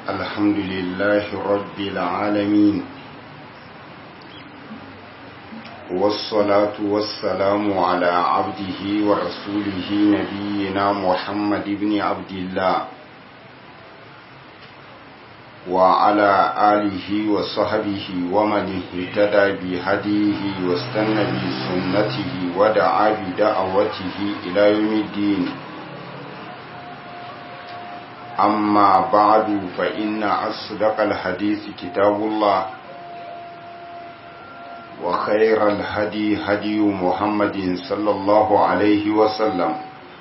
الحمد لله رب العالمين والصلاة والسلام على عبده ورسوله نبينا محمد بن عبد الله وعلى آله وصحبه ومن اهتدى بهديه واستنى بسنته ودعا بدعوته إلى يوم الدين أما بعد فإن أصدق الحديث كتاب الله وخير الهدي هدي محمد صلى الله عليه وسلم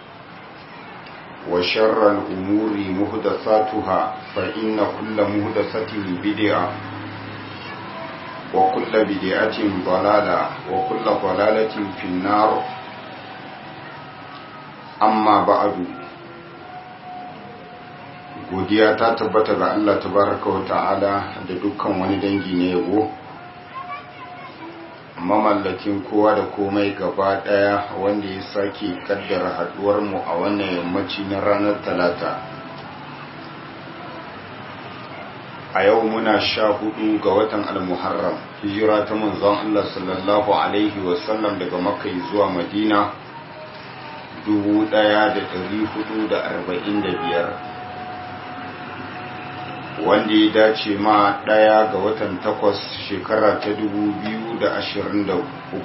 وشر الأمور مهدثاتها فإن كل مهدثة بدعة وكل بدعة ضلالة وكل ضلالة في النار أما بعد godiya ta tabbata ga Allah tabaraka wa ta'ala da dukkan wani dangi na yabo mamallakin kowa da komai gaba daya wanda ya sake kaddara haduwar mu a wannan yammaci na ranar talata a yau muna sha hudu ga watan almuharram hijira ta manzon Allah sallallahu alaihi wasallam daga makka zuwa madina 1445 wanda ya dace ma ɗaya ga watan takwas shekara ta dubu biyu da ashirin da uku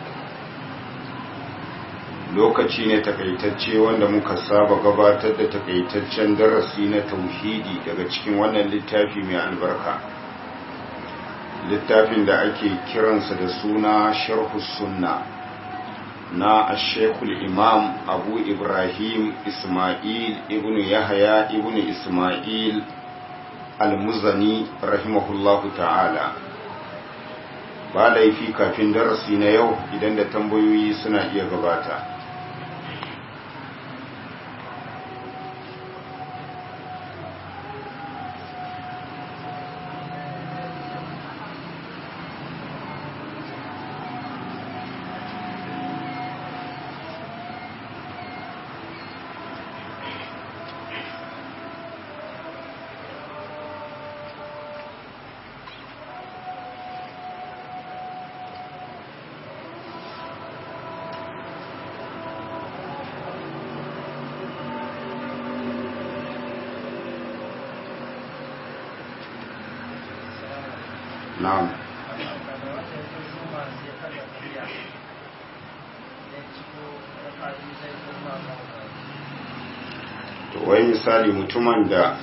lokaci ne takaitacce wanda muka saba gabatar da takaitaccen darasi na tauhidi daga cikin wannan littafi mai albarka littafin da ake kiransa da suna sharhu sunna na ashekul imam abu ibrahim ismail ibn yahaya ibn ismail almuzani rahimahullahu ta'ala ba laifi kafin darasi na yau idan da tambayoyi suna iya gabata na'am to wai misali mutumin da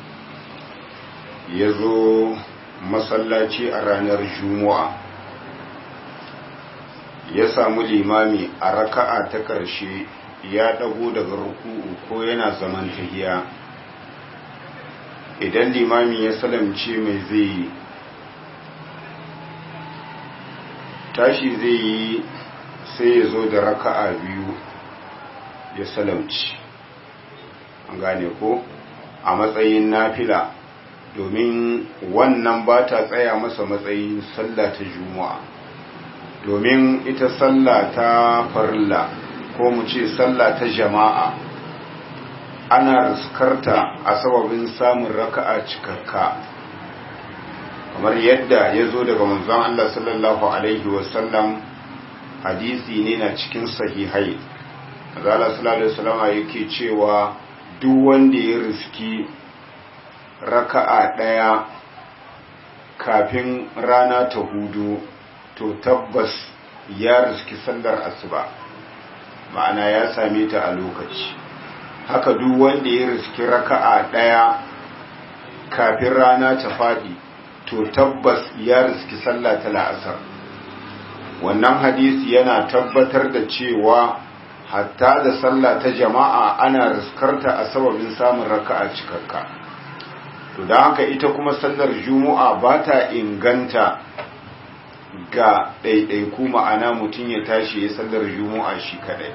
ya zo masallaci a ranar juma'a ya samu limami a raka'a ta ƙarshe ya ɗago daga ruku'u ko yana zaman tahiya idan limami ya salamce mai zai yi tashi zai yi sai ya zo da raka'a biyu ya salamci an gane ko a matsayin nafila domin wannan ba ta tsaya masa matsayin sallah ta juma'a domin ita sallah ta farilla ko mu ce sallah ta jama'a ana riskarta a sababin samun raka'a cikakka kamar yadda ya zo daga manzon Allah sallallahu Alaihi wasallam hadisi ne na cikin sahihai azala sallallahu Alaihi wasallama yake cewa duk wanda ya riski raka'a ɗaya kafin rana ta hudu to tabbas ya riski sallar asuba ma'ana ya same ta a lokaci haka duk wanda ya riski raka'a ɗaya kafin rana ta faɗi to tabbas ya riski sallah ta la'asar wannan hadisi yana tabbatar da cewa hatta da sallah ta jama'a ana riskarta a sababin samun raka'a cikakka to da haka ita kuma sallar juma'a ba ta inganta ga ɗaiɗaiku ma'ana mutum ya tashi ya sallar juma'a shi kaɗai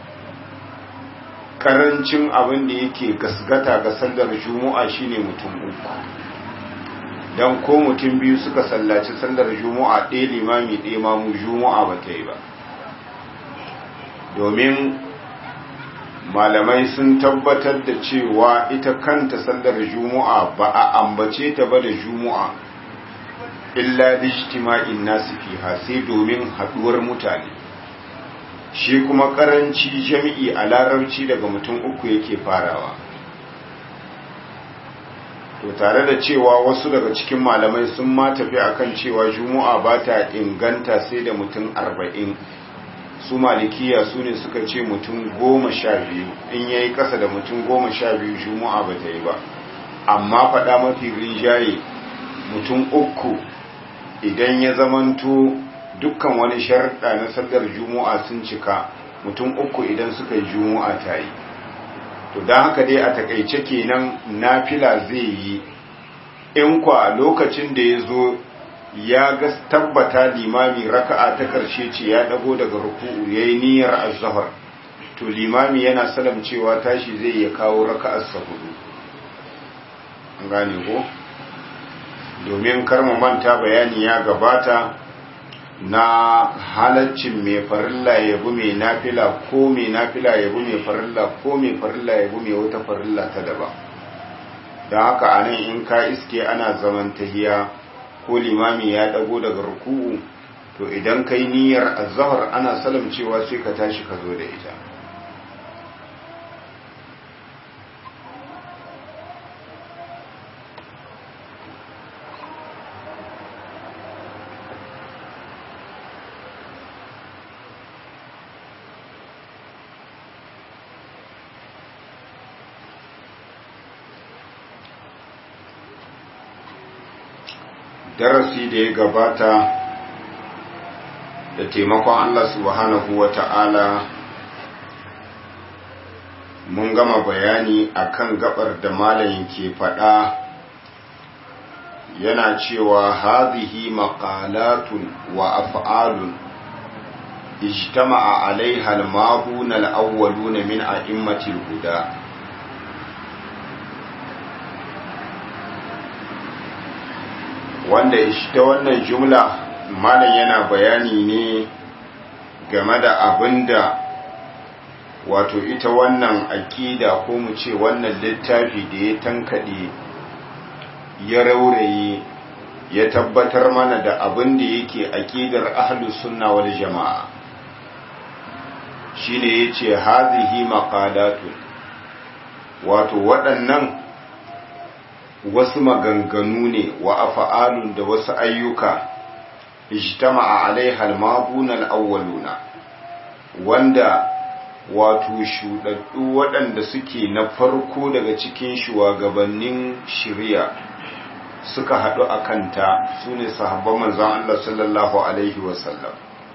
karancin abin da yake gasgata ga sallar juma'a shine mutum uku don ko mutum biyu suka sallaci sallar juma'a ɗaya limami ɗaya mamu juma'a ba ta yi ba domin malamai sun tabbatar da cewa ita kanta sallar juma'a ba a ambace ta ba da juma'a illa lijtima'in nasu fiha sai domin haduwar mutane shi kuma karanci jami'i a larabci daga mutum uku yake farawa to tare da cewa wasu daga cikin malamai sun ma tafi akan cewa juma'a ba ta inganta sai da mutum arba'in su malikiya su ne suka ce mutum goma sha biyu in ya yi kasa da mutum goma sha biyu juma'a ba ta yi ba amma faɗa mafi rinjaye mutum uku idan ya zamanto dukkan wani sharɗa na sallar juma'a sun cika mutum uku idan suka yi juma'a ta yi to don haka dai a takaice kenan nafila zai yi in kwa lokacin da ya zo ya ga tabbata limami raka'a ta karshe ce ya dago daga ruku'u yayi niyyar az-zuhr to limami yana salam cewa tashi zai ya kawo raka'ar sa hudu an gane ko domin kar mu manta bayani ya gabata na halaccin mai farilla ya bi mai nafila ko mai nafila ya bi mai farilla ko mai farilla ya bi mai wata farilla ta daba don haka anan in ka iske ana zaman tahiya ko limami ya dago daga ruku'u to idan kai niyyar azhar ana salam cewa sai ka tashi ka zo da ita darasi da ya gabata da taimakon Allah subhanahu wa ta'ala mun gama bayani akan gabar da malayin ke faɗa yana cewa hazihi maqalatun wa af'alun ijtama'a alaiha al-mahun al-awwalun min a'immatil huda wanda ta wannan jumla malam yana bayani ne game da abinda wato ita wannan aƙida ko mu ce wannan littafi da ya tankade ya rauraye ya tabbatar mana da abin da yake aƙidar ahlus sunna wal jama'a shine yace hazihi maqalatun wato waɗannan wasu maganganu ne wa afa'alun da wasu ayyuka ijtama'a alaiha al-mabuna al-awwaluna wanda wato shudaddu waɗanda suke na farko daga cikin shugabannin shari'a suka haɗu a kanta su ne sahabban manzon Allah sallallahu alaihi wasallam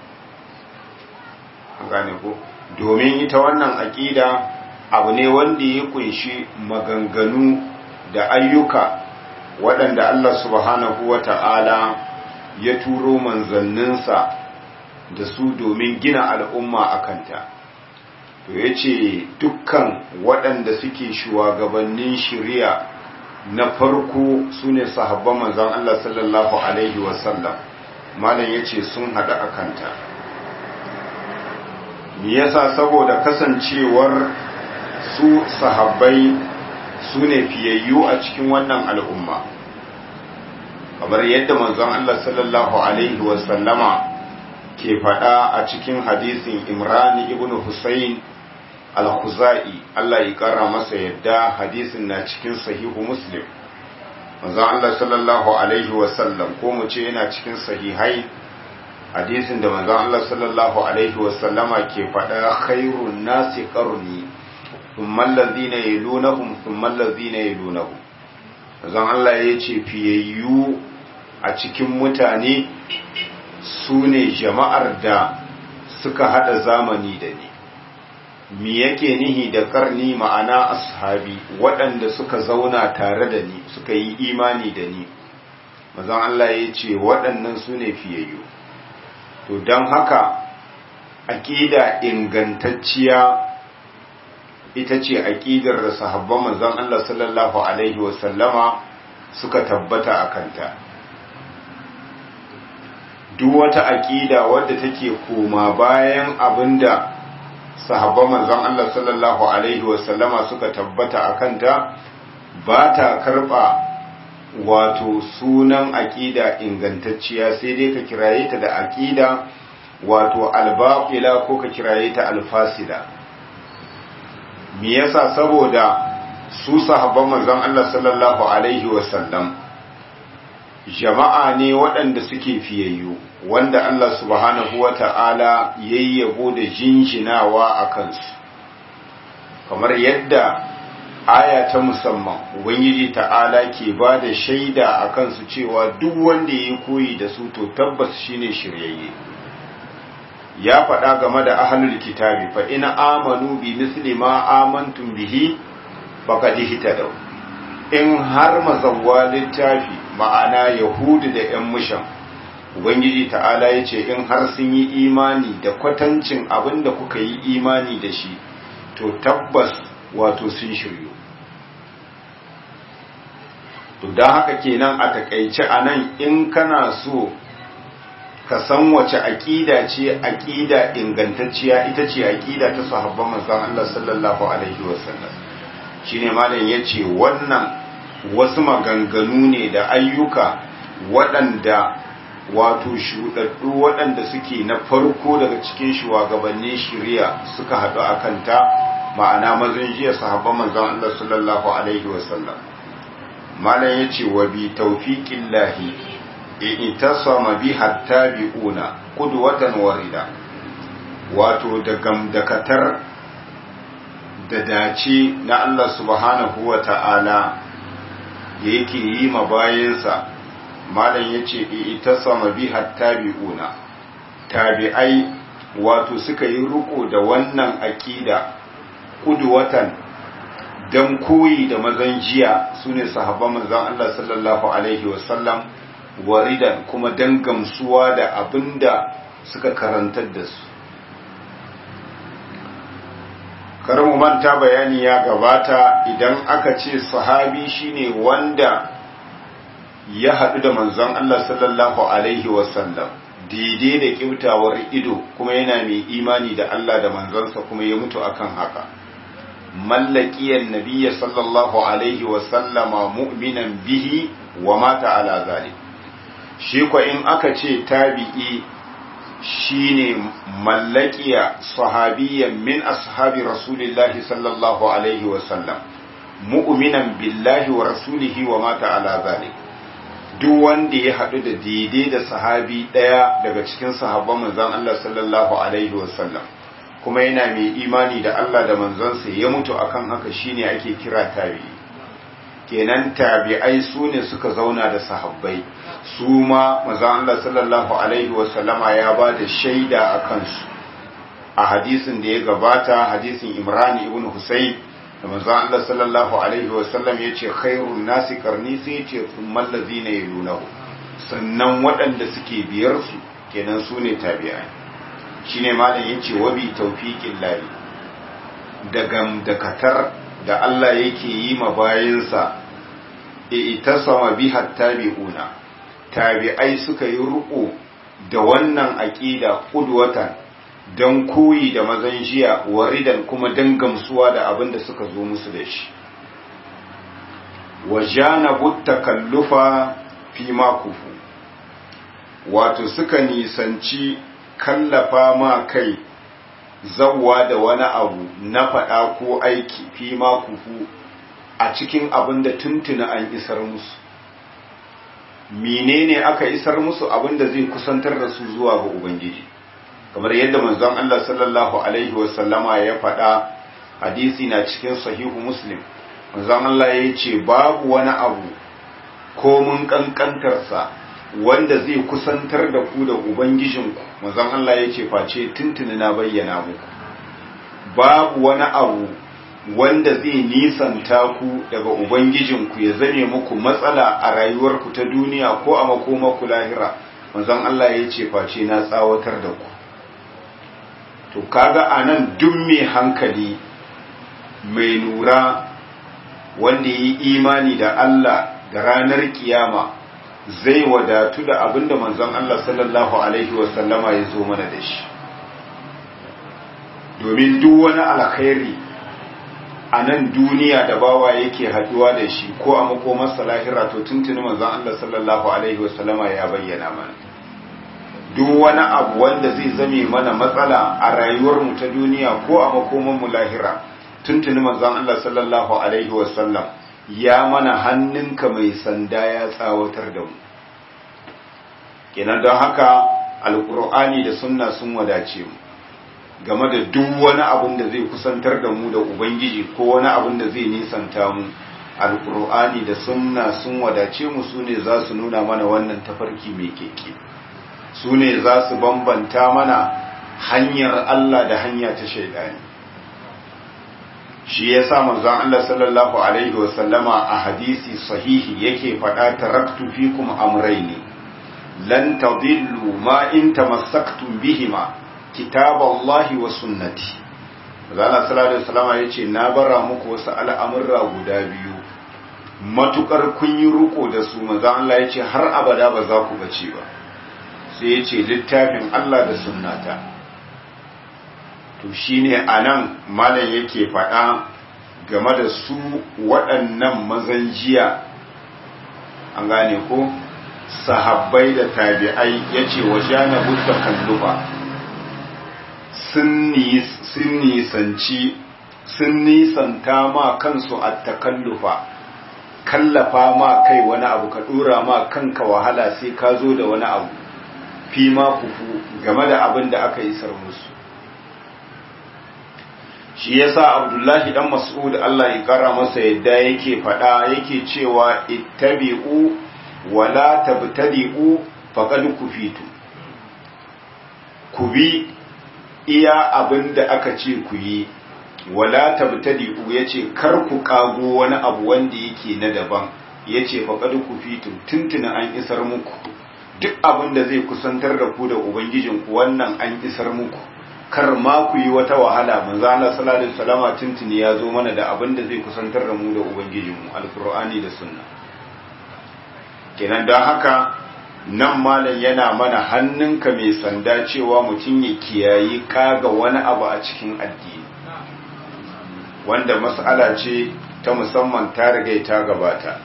an gane ko domin ita wannan aƙida abu ne wanda ya kunshi maganganu da ayyuka waɗanda Allah subhanahu wa ta'ala ya turo manzanninsa da su domin gina al'umma a kanta. To ya ce dukkan waɗanda suke shugabannin shirya na farko su ne sahabban manzan Allah sallallahu Alaihi wasallam, malam ya ce sun haɗu a kanta. Me yasa saboda kasancewar su sahabbai su ne fiyayyu a cikin wannan al'umma kamar yadda manzon Allah sallallahu Alaihi wasallama ke faɗa a cikin hadisin imrani ibn Husayn al-Khuzai Allah ya ƙara masa yadda hadisin na cikin sahihu muslim manzon Allah sallallahu Alaihi wasallam ko mu ce yana cikin sahihai hadisin da manzon Allah sallallahu Alaihi wasallama ke faɗa khairun nasi qarni ثم الذين يلونهم ثم الذين يلونهم zan Allah ya ce fiyayyu a cikin mutane su ne jama'ar da suka hada zamani da ni mi yake nihi da karni ma'ana ashabi waɗanda suka zauna tare da ni suka yi imani da ni mazan Allah ya ce waɗannan su ne fiyayyu to don haka aƙida ingantacciya ita ce aƙidar da sahabban manzon Allah sallallahu alaihi wasallama suka tabbata a kanta duk wata aƙida wadda take koma bayan abinda sahabban manzon Allah sallallahu alaihi wasallama suka tabbata a kanta ba ta karɓa wato sunan aƙida ingantacciya sai dai ka kiraye ta da aƙida wato albaƙila ko ka kiraye ta alfasida me yasa saboda su sahabban manzon Allah sallallahu alaihi wasallam jama'a ne waɗanda suke fiyayyu wanda Allah subhanahu wata'ala yayyabo da jinjinawa a kansu kamar yadda aya ta musamman ubangiji ta'ala ke ba da shaida a kansu cewa duk wanda ya koyi da su to tabbas shine shiryayye ya faɗa game da ahlul kitabi fa ina amanu bi misli ma amantum bihi faqad ihtadaw in har mazawwa littafi ma'ana yahudu da yan mushan ubangiji ta'ala yace in har sun yi imani da kwatancin abin da kuka yi imani da shi to tabbas wato sun shiryu to don haka kenan a takaice a nan in kana so ka san wace aƙida ce aƙida ingantacciya ita ce aƙida ta sahabban manzon Allah sallallahu alaihi wasallam shine malam yace wannan wasu maganganu ne da ayyuka waɗanda wato shuɗaɗɗu waɗanda suke na farko daga cikin shugabannin shari'a suka haɗu a kanta ma'ana mazan jiya sahabban manzon Allah sallallahu alaihi wasallam malam yace wa bi tawfiqillahi itasama bi hatta bi'una qudwatan warida wato da gamdakatar da dace na Allah subhanahu wa ta'ala da yake yi ma bayansa malam yace itasama bi hatta bi'una tabi'ai wato suka yi riko da wannan aqida qudwatan dan koyi da mazan jiya su ne sahabban manzan Allah sallallahu Alaihi wasallam waridan kuma dan gamsuwa da abinda suka karantar da su mu manta bayani ya gabata idan aka ce sahabi shine wanda ya haɗu da manzon Allah sallallahu Alaihi wasallam daidai da kyautawar ido kuma yana mai imani da Allah da manzansa kuma ya mutu akan haka mallakiyar nabiya sallallahu alaihi wasallama mu'minan bihi wa mata ala zalik shi ko in aka ce tabi'i shine mallakiya sahabiyyan min ashabi rasulillahi sallallahu alaihi wasallam mu'minan billahi wa rasulihi wa mata ala zalik duk wanda ya haɗu da daidai da sahabi ɗaya daga cikin sahabban manzon Allah sallallahu alaihi wasallam kuma yana mai imani da Allah da manzansa ya mutu akan haka shine ake kira tabi'i kenan tabi'ai su ne suka zauna da sahabbai su ma manzon Allah sallallahu alaihi wasallama ya ba da shaida a kansu a hadisin da ya gabata hadisin Imran ibn Husayn da manzon Allah sallallahu alaihi wasallam ya ce khairun nasi karni sai ce thummal ladzina yalunahu sannan waɗanda suke biyar su kenan su ne tabi'ai shine malam yace wabi tawfiqin lahi da gamdakatar da Allah yake yi ma bayinsa itasama biha tabi'una tabi'ai suka yi ruku da wannan aqida qudwatan dan koyi da mazan jiya waridan kuma dan gamsuwa da abin da suka zo musu da shi wajanabu takallufa fi ma kufu wato suka nisanci kallafa ma kai zawwa da wani abu na faɗa ko aiki fi ma kufu a cikin abin da tuntuna an isar musu menene aka isar musu abin da zai kusantar da su zuwa ga ubangiji kamar yadda manzon Allah sallallahu alaihi wasallama ya faɗa hadisi na cikin sahihu muslim manzon Allah ya ce babu wani abu ko mun kankantarsa wanda zai kusantar da ku da ubangijinku manzon Allah ya ce face tuntuni na bayyana muku babu wani abu wanda zai nisanta ku daga ubangijinku ya zame muku matsala a rayuwarku ta duniya ko a makomaku lahira manzon Allah ya ce face na tsawatar da ku to kaga anan duk mai hankali mai lura wanda yi imani da Allah da ranar kiyama zai wadatu da abinda manzon Allah sallallahu alaihi wasallama ya zo mana da shi domin duk wani alkhairi a nan duniya da bawa yake haduwa da shi ko a makomarsa lahira to tuntuni manzon Allah sallallahu alaihi wasallama ya bayyana mana duk wani abu wanda zai zame mana matsala a rayuwar mu ta duniya ko a makomar mu lahira tuntuni manzon Allah sallallahu alaihi wasallam ya mana hannunka mai sanda ya tsawatar da mu kenan don haka alkur'ani da sunna sun wadace mu game da duk wani abin da zai kusantar da mu da ubangiji ko wani abin da zai nisanta mu alkur'ani da sunna sun wadace mu su ne za su nuna mana wannan tafarki mai keke su ne za su bambanta mana hanyar Allah da hanya ta shaidani shi ya sa manzon Allah sallallahu alaihi wasallama a hadisi sahihi yake faɗa taraktu fikum amrayni lan tadillu ma in tamassaktum bihima kitaballahi wa sunnati zana sallallahu alaihi wasallama yace na bara muku wasu al'amurra guda biyu matukar kun yi ruko da su manzon Allah yace har abada ba za ku bace ba sai yace littafin Allah da sunnata to shine anan malam yake faɗa game da su waɗannan mazan jiya an gane ko sahabbai da tabi'ai yace wa jana budda kalluba sun nisanci sun nisanta ma kansu a takallufa kallafa ma kai wani abu ka dora ma kanka wahala sai ka zo da wani abu fi ma kufu game da abin da aka isar musu shi yasa abdullahi dan mas'ud Allah ya kara masa yadda yake fada yake cewa ittabi'u wala tabtadi'u faqad kufitu ku bi iya abin da aka ce ku yi wala tabtadi'u yace kar ku kago wani abu wanda yake na daban yace faqad kufitu tuntuna an isar muku duk abin da zai kusantar da ku da ubangijinku wannan an isar muku kar ma ku yi wata wahala manzo Allah sallallahu alaihi wasallama tuntuni ya zo mana da abin da zai kusantar da mu da ubangijinmu alqur'ani da sunna kenan don haka nan malam yana mana hannunka mai sanda cewa mutum ya kiyayi kaga wani abu a cikin addini wanda mas'ala ce ta musamman ta riga ta gabata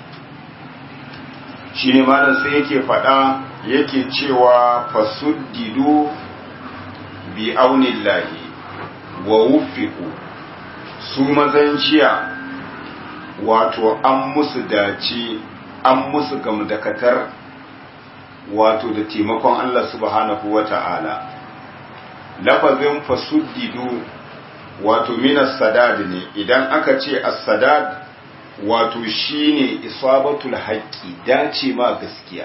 shine malam sai yake faɗa yake cewa fasuddidu bi aunillahi wa wuffiqu su mazanciya wato an musu dace an musu gamdakatar wato da taimakon Allah subhanahu wa ta'ala lafazin fasuddidu wato minas sadad ne idan aka ce as-sadad wato shine isabatul haqqi dace ma gaskiya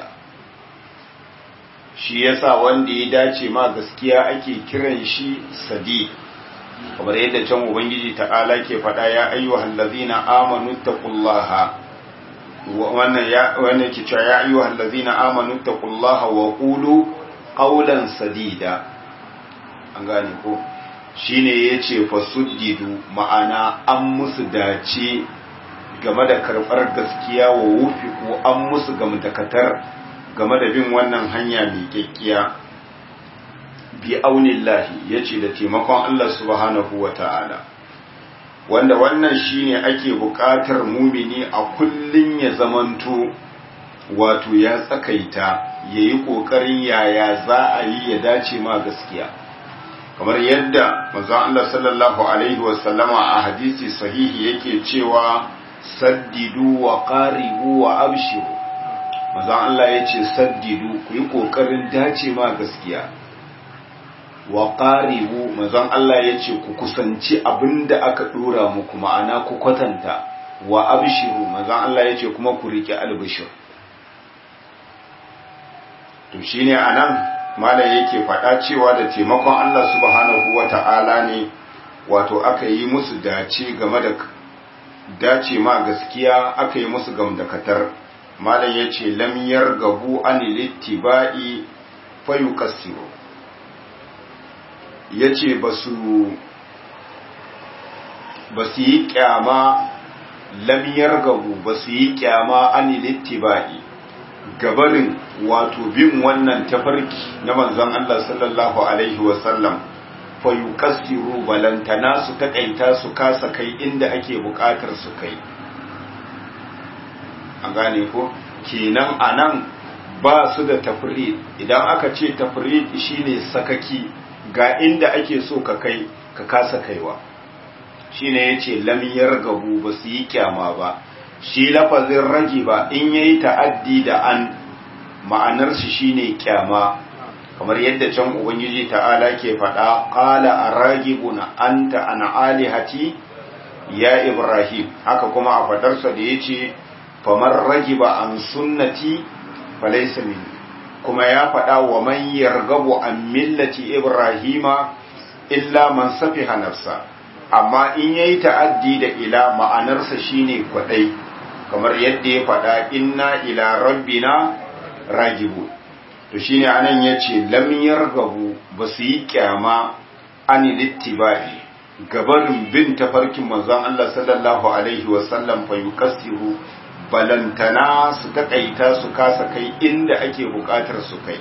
shi yasa wanda ya dace ma gaskiya ake kiran shi sadiq kamar yadda can ubangiji ta'ala ke faɗa ya ayyuhal ladzina amanu taqullaha wannan ya wannan ke cewa ya ayyuhal ladzina amanu taqullaha wa qulu qawlan sadida an gane ko shine yace fasuddidu ma'ana an musu dace game da karɓar gaskiya wa wufi ko an musu gamdakatar game da bin wannan hanya mai kyakkiya bi aunillahi ya ce da taimakon Allah subhanahu wa ta'ala wanda wannan shine ake buƙatar mumini a kullum ya zamanto wato ya tsakaita ya yi ƙoƙarin yaya za a yi ya dace ma gaskiya kamar yadda manzon Allah sallallahu alaihi wasallama a hadisi sahihi yake cewa saddidu wa qaribu wa abshiru manzon Allah yace saddidu ku yi kokarin dace ma gaskiya wa qaribu manzon Allah yace ku kusanci abinda aka dora muku ma'ana ku kwatanta wa abshiru manzon Allah yace kuma ku rike albishir to shine anan malam yake faɗa cewa da taimakon Allah subhanahu wata'ala ne wato aka yi musu dace game da dace ma gaskiya aka yi musu gamdakatar malam ya ce lamyar gabu an littiba'i fayu kasiru ya ce ba su yi kyama lamyar gabu ba su yi kyama an littiba'i gabarin wato bin wannan tafarki na manzon Allah sallallahu alaihi wasallam fayuqassiru balantana su takaita su kasa kai inda ake bukatar su kai an gane ko kenan anan ba su da tafrid idan aka ce tafrid shine sakaki ga inda ake so ka kai ka kasa kaiwa shine yace lam yargabu ba su yi kyama ba shi lafazin ragi ba in yayi ta'addi da an ma'anar shi shine kyama kamar yadda can ubangiji ta'ala ke faɗa qala aragibuna anta an alihati ya ibrahim haka kuma a fadarsa da yace faman ragiba an sunnati falaysa minni kuma ya faɗa wa man yargabu an millati ibrahima illa man safiha nafsa amma in yayi ta'addi da ila ma'anarsa shine kwadai kamar yadda ya faɗa inna ila rabbina ragibu to shine anan yace lam yargabu basu yi kyama ani littibai gabanin bin tafarkin manzon Allah sallallahu alaihi wa sallam fa yukassiru balantana su takaita su kasa kai inda ake bukatar su kai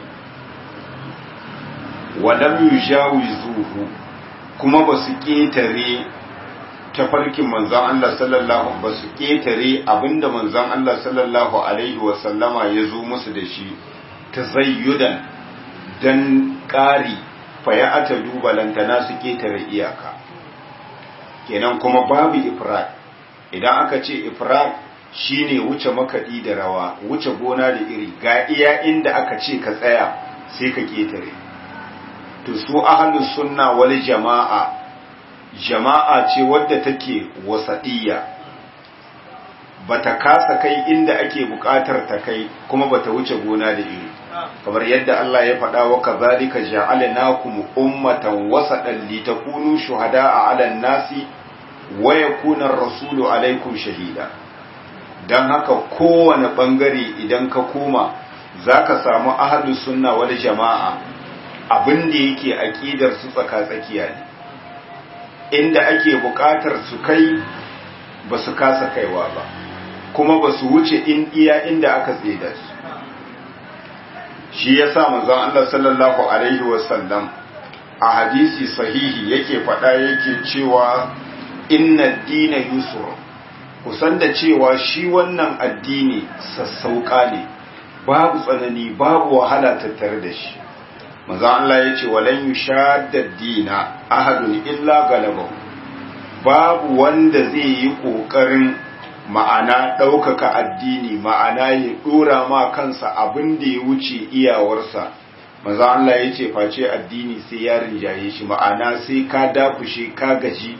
wa lam yujawizuhu kuma basu ketare tafarkin manzon Allah sallallahu ba su ketare abinda manzon Allah sallallahu alaihi wa sallama ya zo musu da shi tazayyudan dan ƙari faya ata duba lantana su ketare iyaka kenan kuma babu ifrat idan aka ce ifrat shine wuce makaɗi da rawa wuce gona da iri ga iya inda aka ce ka tsaya sai ka ketare to su ahlus sunna wal jama'a jama'a ce wadda take wasaɗiyya bata kasa kai inda ake buƙatar ta kai kuma bata wuce gona da iri kamar yadda Allah ya faɗa wa kazalika ja'alnakum ummatan wasatan litakunu shuhada'a 'alan nasi wa yakuna ar-rasulu 'alaykum shahida dan haka kowane bangare idan ka koma zaka samu ahlus sunna wal jama'a abin da yake aqidar su tsaka tsakiya ne inda ake buƙatar su kai ba su kasa kaiwa ba kuma ba su wuce in iya inda aka tseda su shi ya sa manzon Allah sallallahu alaihi wasallam a hadisi sahihi yake faɗa yake cewa inna dina yusur kusan da cewa shi wannan addini sassauƙa ne babu tsanani babu wahala tattare da shi manzon Allah ya ce walan yushadda dina ahadun illa galabahu babu wanda zai yi ƙoƙarin ma'ana ɗaukaka addini ma'ana ya ɗora ma kansa abin da ya wuce iyawarsa maza Allah ya ce face addini sai ya rinjaye shi ma'ana sai ka dafushe ka gaji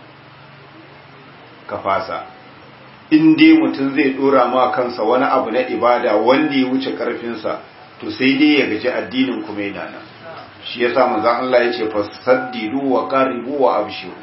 ka fasa in dai mutum zai ɗora ma kansa wani abu na ibada wanda ya wuce ƙarfinsa to sai dai ya gaji addinin kuma yana nan shi yasa manzon Allah ya ce fasaddidu wa qaribu wa abshiru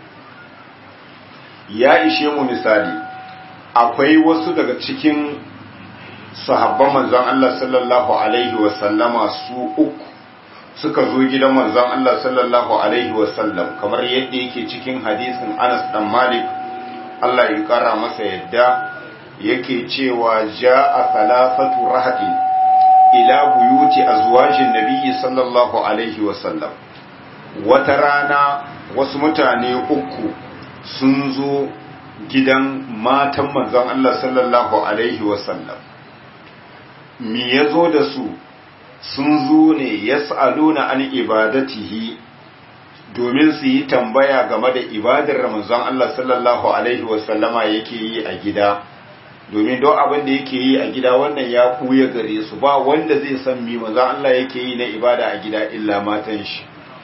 ya ishe mu misali akwai wasu daga cikin sahabban manzon Allah sallallahu alaihi wasallama su uku suka zo gidan manzon Allah sallallahu alaihi wasallam kamar yadda yake cikin hadisin Anas dan Malik Allah ya kara masa yadda yake cewa ja'a thalathatu rahadin ila buyuti azwajin nabiyyi sallallahu alaihi wasallam wata rana wasu mutane uku sun zo gidan matan manzon Allah sallallahu Alaihi wasallam mi ya zo da su sun zo ne ya na an ibadatihi domin su yi tambaya game da ibadar manzon Allah sallallahu Alaihi wasallama yake yi a gida domin don abin da yake yi a gida wannan ya kuya gare su ba wanda zai san mi manzon Allah yake yi na ibada a gida illa matan shi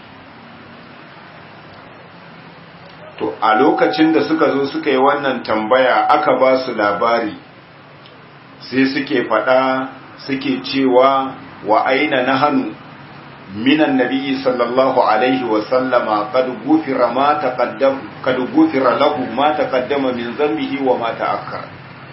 to a lokacin da suka zo suka yi wannan tambaya aka ba su labari sai suke faɗa suke cewa wa aina na hannu minan nabi sallallahu alaihi wasallama kad gufira ma taqaddam kad gufira lahu ma taqaddama min zambihi wa ma ta'akkar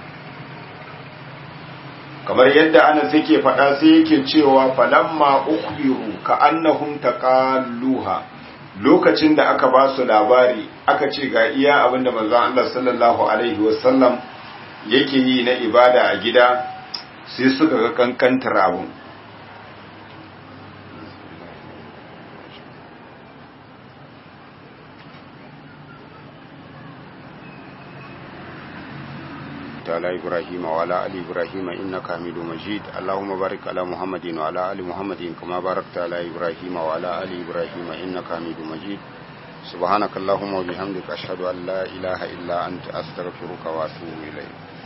kamar yadda ana suke faɗa sai yake cewa falamma ukhbiru ka annahum taqalluha lokacin da aka ba su labari aka ce ga iya abinda manzon Allah sallallahu alaihi wasallam yake yi na ibada a gida sai suka ga kankantar abun على إبراهيم وعلى آل إبراهيم إنك حميد مجيد اللهم بارك على محمد وعلى آل محمد كما باركت على إبراهيم وعلى آل إبراهيم إنك حميد مجيد سبحانك اللهم وبحمدك أشهد أن لا إله إلا أنت أستغفرك وأتوب إليك